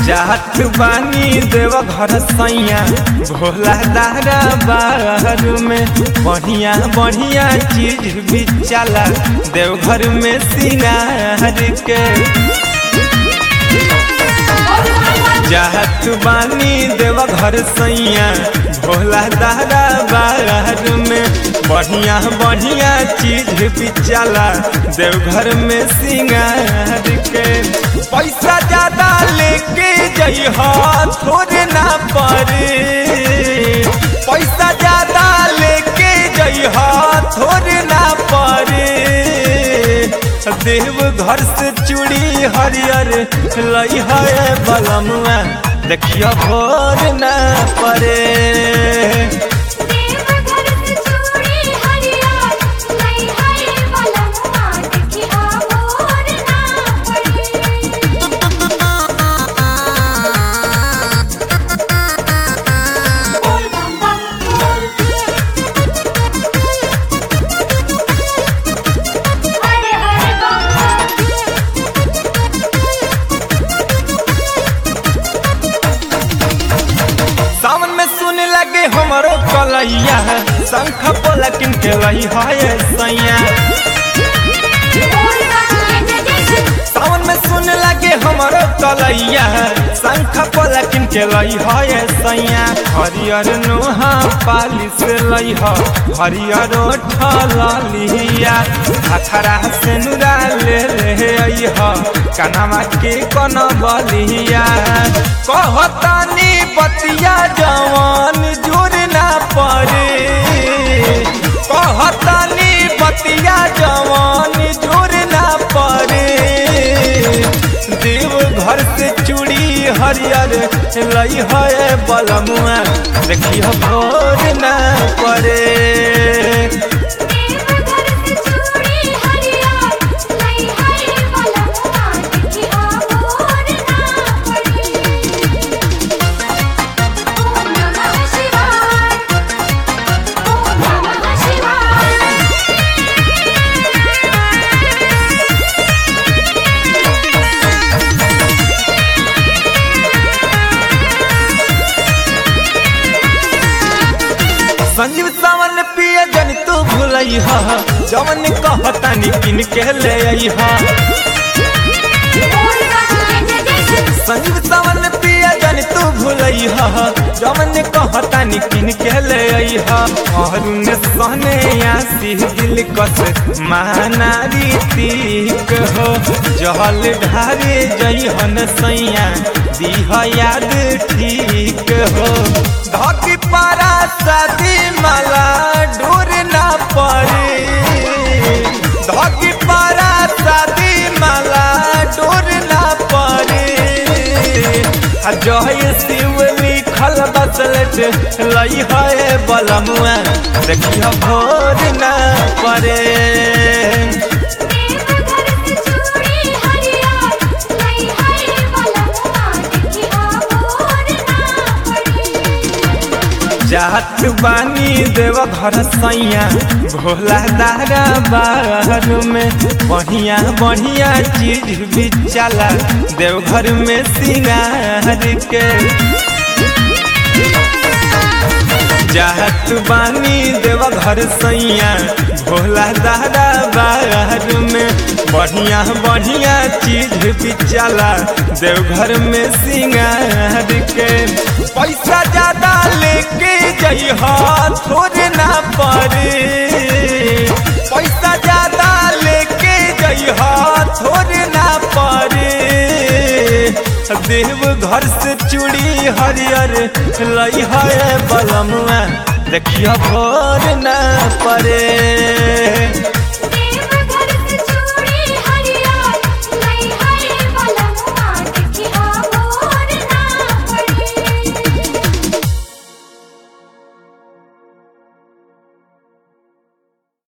जात बानी देव घर सैया भोला दारा बाहर में बढ़िया बढ़िया चीज भी चला देवघर में सिंगार के जात बानी देव घर सैया भोला दादा बाहर में बढ़िया बढ़िया चीज भी चला देवघर में सिंगार के पैसा ज्यादा लेके जइह थोड़े ना पड़े पैसा ज्यादा लेके जइह थोड़े ना पड़े देव घर से चूड़ी हरियर लई है बलमुआ देखियो भोर न पड़े देवघर से चूड़ी हरियर लई है बलमुआ देखिया मोर ना पड़े बोल बम बम बोल हरे हरे बम सावन में सुन लगे हमारो कलैया शंख पोला किन के लई है सैया बोल बम जय जय जय सावन में सुन लगे हमारो कलैया शंख पोला किन के लई है सैया हरियर नोहा पाली से लई ह हरियर ठलिया खखरा से नुरा ले ले आई ह कनमा के कन बलिया कहतानी बतिया जवान जुर ना पड़े कहतानी बतिया जवान जुर ना पड़े देव घर से चूड़ी हरियर लई है बलमुआ देखियो भोर ना पड़े देवघर से चूड़ी हरियर लई है बलमुआ देखिया मोर ना पड़े ओम नमः शिवाय ओम नमः शिवाय संजीव सावन पिए जन तू भूलई हा जवन कहतानी किन के ले आई हा बोल बम जय जय जय संजीव सावन पिया जन तू भूलई हा जवन कहतानी किन के ले आई हा अरुण सहने आसी दिल कस माना रीतिक हो जहल ढारे जई हन सैया दीह याद ठीक हो धकी पारा शादी माला ढूर ना पड़े धकी पारा शादी माला डोर ना पड़े आ जय शिव लिखल बसलट लई है बलमुआ देखियो भोर ना पड़े देवघर से चूड़ी हरियर लई है बलमुआ देखिया मोर ना पड़े जात बानी देव घर सैया भोला दारा बाहर में बढ़िया बढ़िया चीज भी चला देवघर में सिंगार के जात बानी देव घर सैया भोला दादा बाहर में बढ़िया बढ़िया चीज भी चला देवघर में सिंगार के पैसा ज्यादा लेके जइह थोड़े ना पड़े पैसा ज्यादा लेके जइह थोड़े ना पड़े देव घर से चूड़ी हरियर लई है बलमुआ देखियो भोर न पड़े